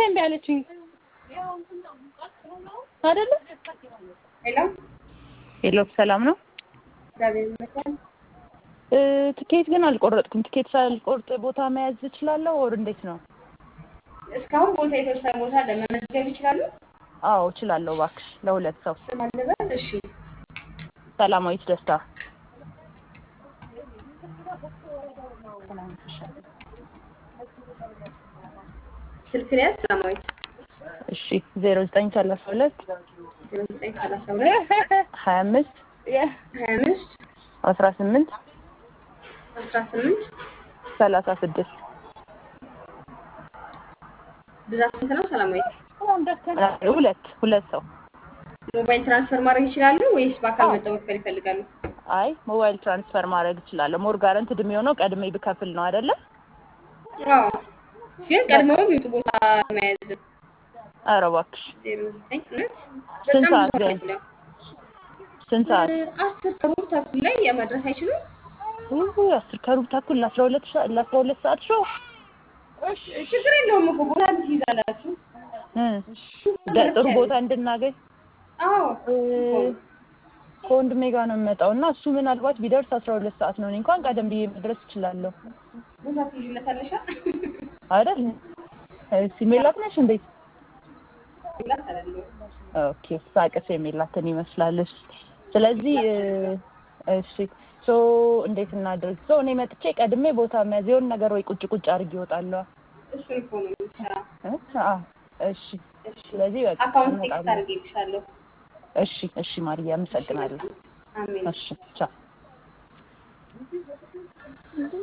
እምቢ አለችኝ አይደለ? ሄሎ ሄሎ ሰላም ነው። እግዚአብሔር ይመስገን። እ ትኬት ግን አልቆረጥኩም። ትኬት ሳልቆርጥ ቦታ መያዝ እችላለሁ ወር እንዴት ነው? እስካሁን ቦታ የተወሰነ ቦታ ለመመዝገብ ይችላሉ? አዎ እችላለሁ። እባክሽ ለሁለት ሰው ስም አለበት? እሺ ሰላማዊት ደስታ ስልክ ነው ያዝ ሰላማዊት እሺ ዜሮ ዘጠኝ ሰላሳ ሁለት ዜሮ ዘጠኝ ሰላሳ ሁለት ሀያ አምስት ሀያ አምስት አስራ ስምንት አስራ ስምንት ሰላሳ ስድስት ብዛት ስንት ነው ሰላማዊት? ሁለት ሁለት ሰው ሞባይል ትራንስፈር ማድረግ ይችላሉ ወይስ በአካል መጥተው መክፈል ይፈልጋሉ? አይ ሞባይል ትራንስፈር ማድረግ እችላለሁ። ሞር ጋረንትድ የሚሆነው ቀድሜ ብከፍል ነው አይደለ? አዎ ግን ቀድመው ይውጡ ቦታ መያዝ ኧረ እባክሽ ዜሮ ዘጠኝ እውነት ስንት በጣም ሰዓት ብዙ ላይ? አይደለም። ስንት ሰዓት? አስር ከሩብ ተኩል ላይ የመድረስ አይችሉም? ውይ አስር ከሩብ ተኩል ለአስራ ሁለት ሰዓት ለአስራ ሁለት ሰዓት ሾው ችግር የለውም እኮ ቦታ ትይዛላችሁ። እ ደ- ጥሩ ቦታ እንድናገኝ አዎ እ ከወንድሜ ጋር ነው የምመጣው እና እሱ ምናልባት ቢደርስ አስራ ሁለት ሰዓት ነው። እኔ እንኳን ቀደም ብዬ መድረስ እችላለሁ ቦታ ትይዥለታለሻ? አይደል? እሺ ሜላት ነሽ እንዴት? ላት አይደለም ኦኬ ሳቅስ የሚላትን ይመስላለች። ስለዚህ እ እሺ ሶ እንዴት እናድርግ? ሶ እኔ መጥቼ ቀድሜ ቦታ መያዝ የሆነ ነገር ወይ ቁጭ ቁጭ አድርጌ እወጣለሁ። እሱን እኮ ነው የምትሰራ። እ? አዎ እሺ እሺ ስለዚህ በቃ አካውንት ቴክስት እመጣለሁ። አድርጌልሻለሁ። እሺ እሺ ማርያ አመሰግናለሁ። አሜን። እሺ ቻው